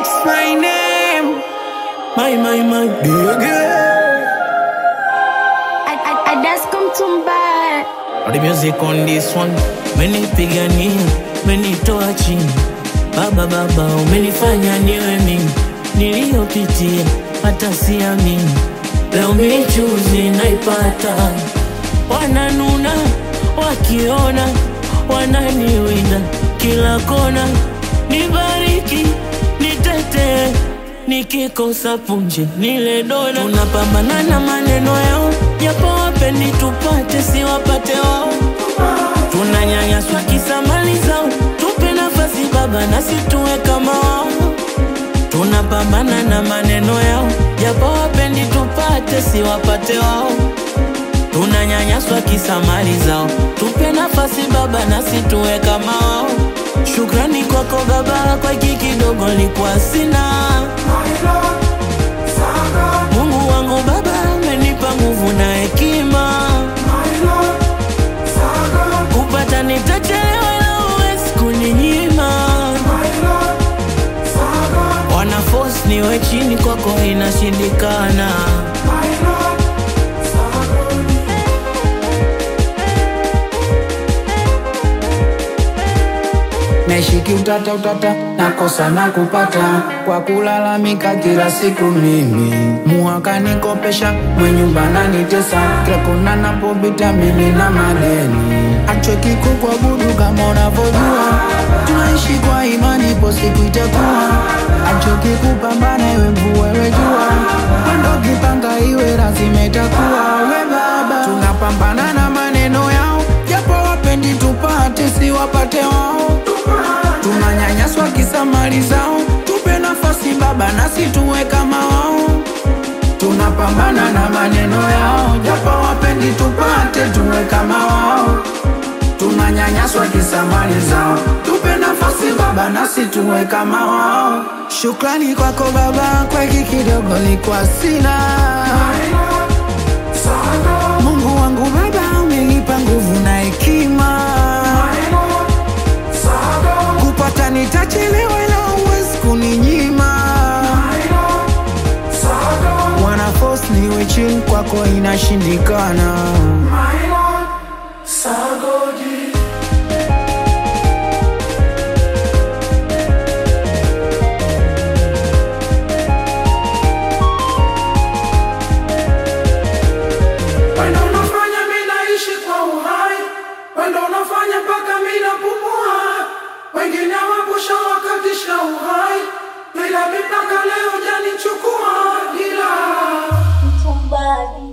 It's my name. My, my, my baby. I, I, I just come to buy. The music on this one. Menipigania, menitoa chini. Baba, baba, umenifanya niwe mimi. Niliyopitia hata siamini. Leo michuzi naipata. Wananuna wakiona, wananiwinda kila kona. Nibariki, nitetee, nikikosa punje nile dona. Tunapambana na maneno yao, japo wapendi tupate, si wapate wao. Tunanyanyaswa kisa mali zao, tupe nafasi baba, nasi tuwe kama wao. Tunapambana na maneno yao, japo wapendi tupate, si wapate wao. Tunanyanyaswa kisa mali zao, tupe nafasi baba, nasi tuwe kama wao. Shukrani kwako baba, kwa hiki kidogo nilikuwa sina. Mungu wangu baba, amenipa nguvu na hekima, kupata nitachelewa, ila huwezi kuninyima. Wana force niwe chini, kwako inashindikana. naishi kiutata utata, nakosa na kupata kwa kulalamika kila siku. Mimi muhaka nikopesha, mwenyumba nanitesa, kila kona napopita mimi na madeni. Achweki kukuabudu kama unavyojua, tunaishi kwa imani, ipo siku itakuwa. Achoki kupambana, iwe mvua iwe jua, wendo kipanga iwe lazima itakuwa. We baba, tunapambana na maneno yao, japo wapendi tupate, si wapate wao tunanyanyaswa kisa mali zao, tupe nafasi baba, nasi tuwe kama wao. Tunapambana na maneno yao, japo wapendi tupate, tuwe kama wao. Tunanyanyaswa kisa mali zao, tupe nafasi baba, nasi tuwe kama wao. Shukrani kwako baba, kwa hiki kidogo likuwa sina. Mungu wangu baba, umenipa nguvu na hekima kupata nitachelewa, ila huwezi kuninyima. Wana force niwe chini, kwako inashindikana. Wendo unafanya mimi naishi kwa uhai, wendo unafanya mpaka mimi napumua. Wengine wapusha wakatisha uhai, ila mimi mpaka leo janichukua ila Somebody.